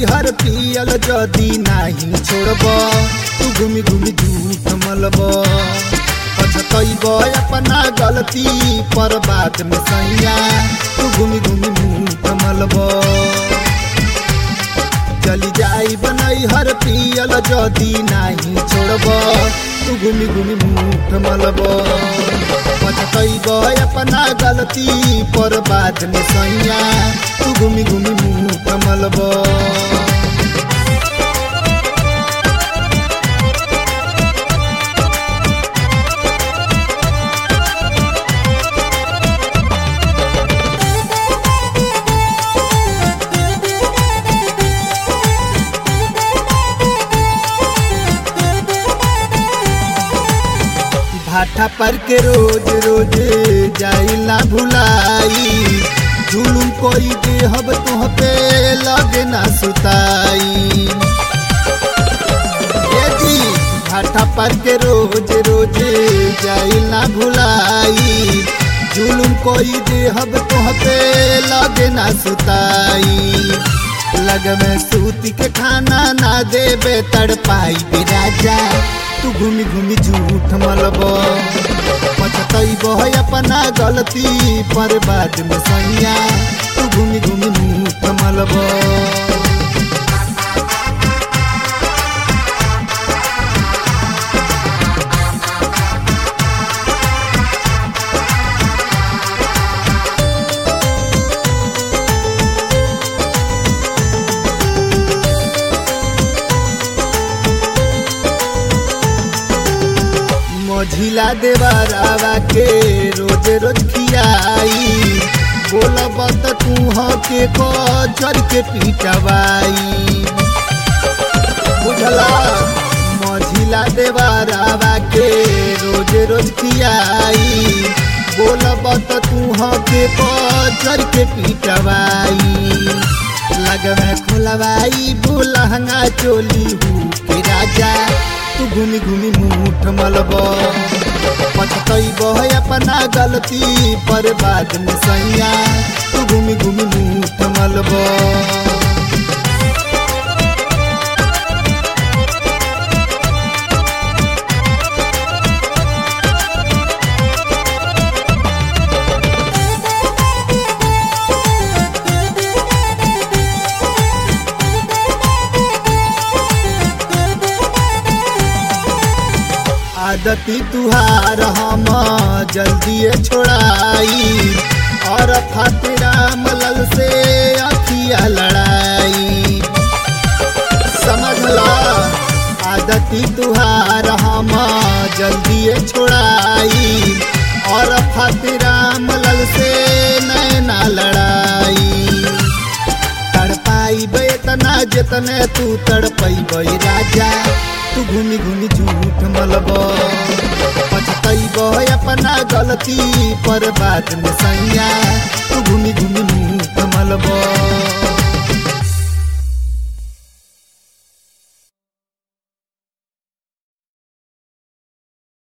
हर पियल जदी नाही छोड़ब तू घूमी घूमी झूठ मलब पछतैब अपना गलती पर बाद में सैया तू घूमी घूमी मुठ मलब चली जाई बनई हर पियल जदी नाही छोड़ब तू घूमी घूमी मुठ मलब पछतैब अपना गलती पर बाद में सैया तू घूमी घूमी मुठ मलब भाठा पर के रोज रोज जाइला भुलाई जुलुम कोई देहब तुह पे लगे ना सुताई ए जी भाठा पर के रोज रोज जाइला भुलाई जुलुम कोई देहब तुह पे लगे ना सुताई लग में सूती के खाना ना देबे तड़पाई बे राजा तू घूमी घूमी झूठ मलब पछतैब अपना गलती पर बाद में सैया तू घूमी घूमी मुठ मलब मझिला देवरावा के रोज रोज खियाई बोलब त तू के कचर के पिटवाई बुझला मझिला देवरावा के रोज रोज खियाई बोलब त तू के कचर के पिटवाई लग में खुलवाई बुलहंगा चोली हूँ के राजा तू घूमी घूमी मुठ मलब पछतैब अपना गलती पर बाद में सैया तू घूमी घूमी मुठ मलब आदती तुहार हम जल्दी छोड़ाई और फातिरा मलल से अखिया लड़ाई समझला आदती तुहार हम जल्दी छोड़ाई और फातिरा मलल से नैना लड़ाई तड़पाई बेतना जितने तू तड़पई राजा तू घूमी घूमी झूठ मलब पछतैब अपना गलती पर बाद में सैया तू घूमी घूमी मुठ मलब